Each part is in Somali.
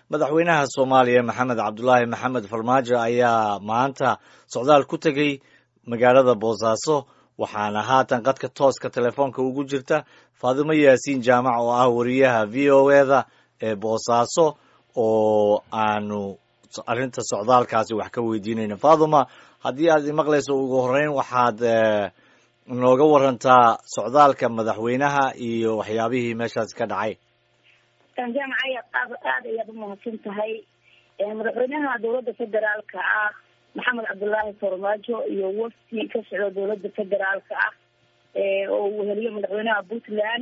madaxweynaha soomaaliya maxamed cabdulaahi maxamed farmaajo ayaa maanta socdaal ku tegey magaalada boosaaso waxaana haatan qadka tooska telefoonka ugu jirta faadimo yaasiin jaamac oo ah wariyaha v o eda ee boosaaso oo aanu arrinta socdaalkaasi wax ka weydiinayna faaduma haddii aad imaqlayso ugu horreyn waxaad nooga warantaa socdaalka madaxweynaha iyo waxyaabihii meeshaasi ka dhacay jaamac aad aad ayaad umahadsan tahay madaxweynaha dowladda federaalka ah maxamed cabdulaahi farmaajo iyo wafdi ka socda dowladda federaalka ah oo uu weheliyo madaxweynaha puntland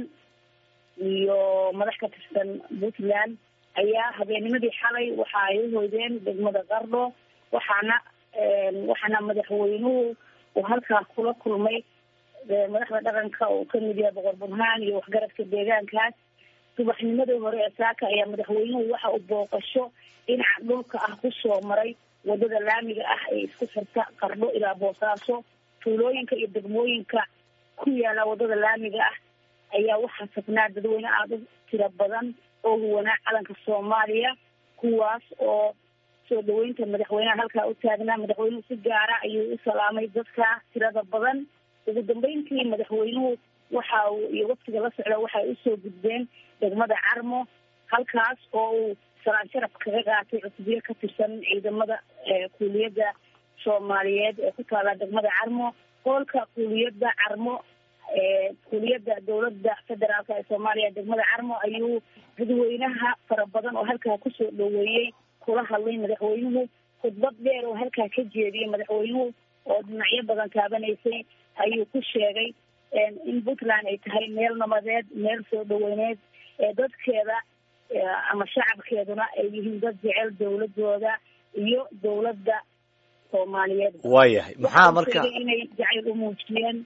iyo madax ka tirsan puntland ayaa habeennimadii xalay waxa ay uhoydeen degmada qardho waxaana waxaana madaxweynuhu uu halkaa kula kulmay madaxda dhaqanka oo kamid yahay boqor burhaan iyo waxgaradka deegaankaas subaxnimadii hore ee saaka ayaa madaxweynuhu waxa uu booqasho dhinaca dhulka ah kusoo maray wadada laamiga ah ee isku xirta qardho ilaa boosaaso tuulooyinka iyo degmooyinka ku yaala wadada laamiga ah ayaa waxaa sagnaa dadweyne aada u tiro badan oo huwanaa calanka soomaaliya kuwaas oo soo dhaweynta madaxweynaha halkaa u taagnaa madaxweynuhu si gaara ayuu u salaamay dadka tirada badan ugu dambeyntii madaxweynuhu waxa uu iyo waftiga la socda waxay usoo gudbeen degmada carmo halkaas oo uu salaan sharaf kaga qaatay cusbiyo ka tirsan ciidamada kuuliyadda soomaaliyeed ee ku taala degmada carmo hoolka kuuliyadda carmo kuuliyadda dowladda federaalk ee soomaaliya degmada carmo ayuu dadweynaha fara badan oo halkaa kusoo dhaweeyey kula hadlay madaxweynuhu khudbad dheer oo halkaa ka jeediyey madaxweynuhu oo dhinacyo badan taabanaysay ayuu ku sheegay in puntland ay tahay meel nabadeed meel soo dhaweyneed ee dadkeeda ama shacabkeeduna ay yihiin dad jecel dowladooda iyo dowladda soomaaliyeed waayahay maxaa marka inay jacayl u muujiyeen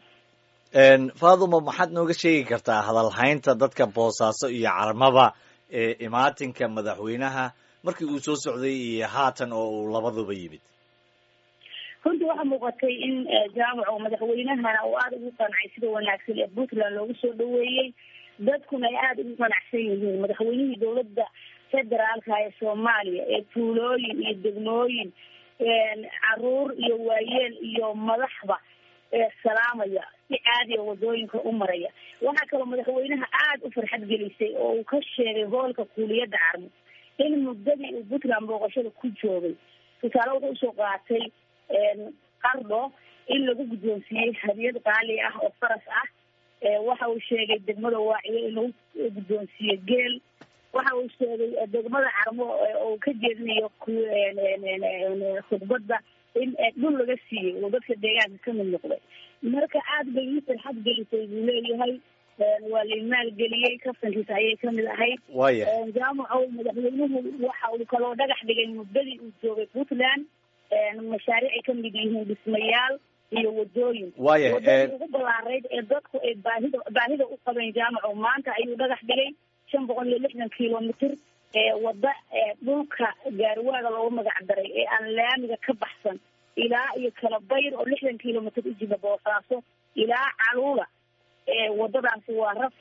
faaduma maxaad nooga sheegi kartaa hadalhaynta dadka boosaaso iyo carmaba ee imaatinka madaxweynaha markii uu soo socday iyo haatan oo uu labaduba yimid runtii waxaa muuqatay in jaamaco madaxweynahana uu aada ugu qancay sida wanaagsan ee puntland loogu soo dhaweeyey dadkuna ay aada ugu qanacsan yihiin madaxweynihii dowladda federaalka ee soomaaliya ee tuulooyin iyo degmooyin caruur iyo waayeel iyo madaxba salaamaya si caadiya wadooyinka u maraya waxaa kaloo madaxweynaha aada u farxad gelisay oo uu ka sheegay hoolka kuuliyadda carmo in muddadii uu puntland booqashada ku joogay tusaale wuxuu usoo qaatay qardho in lagu guddoonsiiyey hadiyad qaali ah oo faras ah waxa uu sheegay degmada waaciyo in lagu guddoonsiiye geel waxa uu sheegay degmada carmo oo ka jeedinayo khudbadda in dhul laga siiyey oo dadka deegaanka kamid noqday marka aada bay ii farxad gelisay buu leeyahay waa la maalgeliyey kaftankiisa ayay kamid ahayd waya jaamaco madaxweynuhu waxa uu kaloo dhagax dhigay muddadii uu joogay puntland mashaariic ay kamid yihiin dhismayaal iyo wadooyin waya wadadii ugu ballaarayd ee dadku ay baahida baahida u qabeen jaamaco maanta ayuu dhagax dhigay shan boqol iyo lixdan kilomitr ee wada dhulka gaariwaaga loogu magac daray ee aan laamiga ka baxsan ilaa iyo kala bayr oo lixdan kilomitr u jida boosaaso ilaa caluula wadadaasi waa raf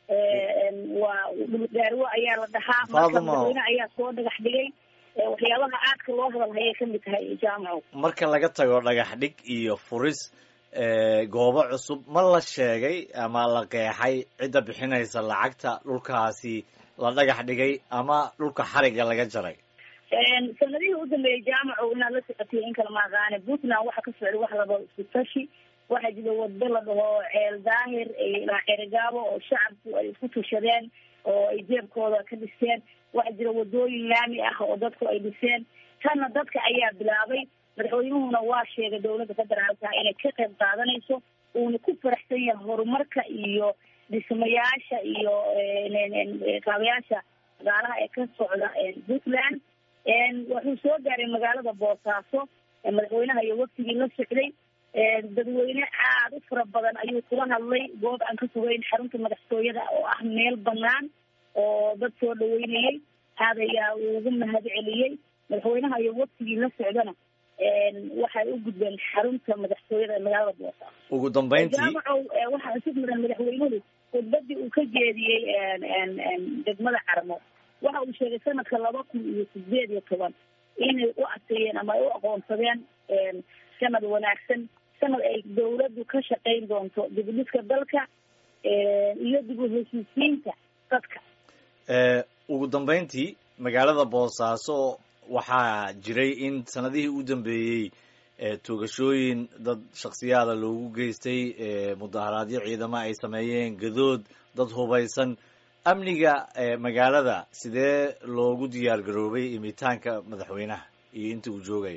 waa gaariwo ayaa la dhahaa marka madaxweyne ayaa soo dhagax dhigay waxyaabaha aadka loo hadal hayay kamid tahay jaamaco marka laga tago dhagax dhig iyo furis goobo cusub ma la sheegay ama la qeexay cidda bixinaysa lacagta dhulkaasi la dhagax dhigay ama dhulka xariga laga jaray sanadihii u dambeeyey jaamaco inaad la socotay in kala maaqaane puntland waxa ka socday wax laba isku tashi waxaa jira wado la dhaho ceel daahir ilaa ceerigaabo oo shacabku ay isku tushadeen oo ay jeebkooda ka dhisteen waxaa jira wadooyin laami ah oo dadku ay dhiseen tanna dadka ayaa bilaabay madaxweynuhuna waa sheegay dowladda federaalka inay ka qayb qaadanayso uuna ku faraxsan yahay horumarka iyo dhismayaasha iyo kaabayaasha dagaalaha ee ka socda puntland wuxuu soo gaaray magaalada boosaaso madaxweynaha iyo waftigii la socday dadweyne aada u fara badan ayuu kula hadlay goob aan ka fogeyn xarunta madaxtooyada oo ah meel banaan oo dad soo dhaweynayay aad ayaa uu ugu mahad celiyey madaxweynaha iyo waftigii la socdana waxay u gudbeen xarunta madaxtooyada ee magaalada boosaaso ugu dambeyntii jaamacow waxaa isig mudan madaxweynuhu khudbadii uu ka jeediyey degmada carmo waxa uu sheegay sanadka laba kun iyo sideed iyo toban inay u adkeeyeen ama ay u aqoonsadeen sanad wanaagsan sanad ay dawladdu ka shaqayn doonto dibudhiska dalka iyo dib u heshiisiinta dadka ugu dambeyntii magaalada boosaaso waxaa jiray in sanadihii u dambeeyey toogashooyin dad shaksiyaada loogu geystay mudaharaadyo ciidamo ay sameeyeen gadood dad hubaysan amniga magaalada sidee loogu diyaar garoobay imitaanka madaxweynaha iyo inta uu joogayo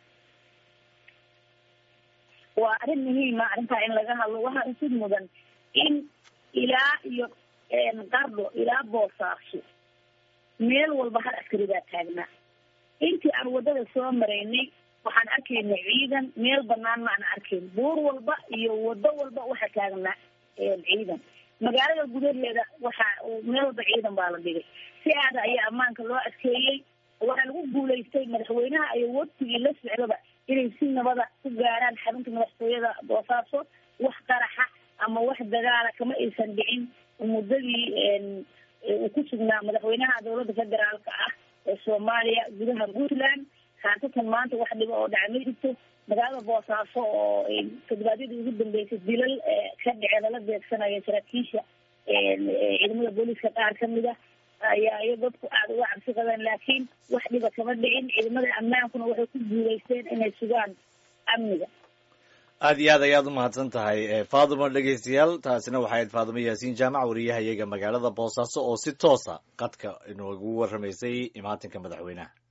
waa arrin muhiima arrintaa in laga hadlo waxaa usid mudan in ilaa iyo qardho ilaa boosaaso meel walba hal askari baa taagnaa intii aan waddada soo maraynay waxaan arkaynay ciidan meel banaan ma aan arkayn buur walba iyo waddo walba waxaa taagnaa ciidan magaalada gudaheeda waxa meel walba ciidan baa la dhigay si aada ayaa ammaanka loo adkeeyey waxaa lagu guulaystay madaxweynaha iyo waftigii la socdaba inay si nabada ku gaaraan xarunta madaxtooyada boosaaso wax qaraxa ama wax dagaala kama aysan dhicin muddadii uu ku sugnaa madaxweynaha dowladda federaalka ah ee soomaaliya gudaha puntland khaasatan maanta wax dhiba oo dhaca ma jirto magaalada boosaaso oo todobaadyadii ugu dambeysay dilal ka dhacee lala beegsanayo saraakiisha ciidamada booliiska qaar kamid ah ayaa iyo dadku aada uga cabsi qabeen laakiin wax dhiba kama dhicin ciidamada ammaankuna waxay ku guulaysteen inay sugaan amniga aad iyo aad ayaad umahadsan tahay faaduma dhegeystayaal taasina waxay ahayd faaduma yaasiin jaamac wariyaha iyaga magaalada boosaaso oo si toosa qadka inoogu warramaysay imaatinka madaxweynaha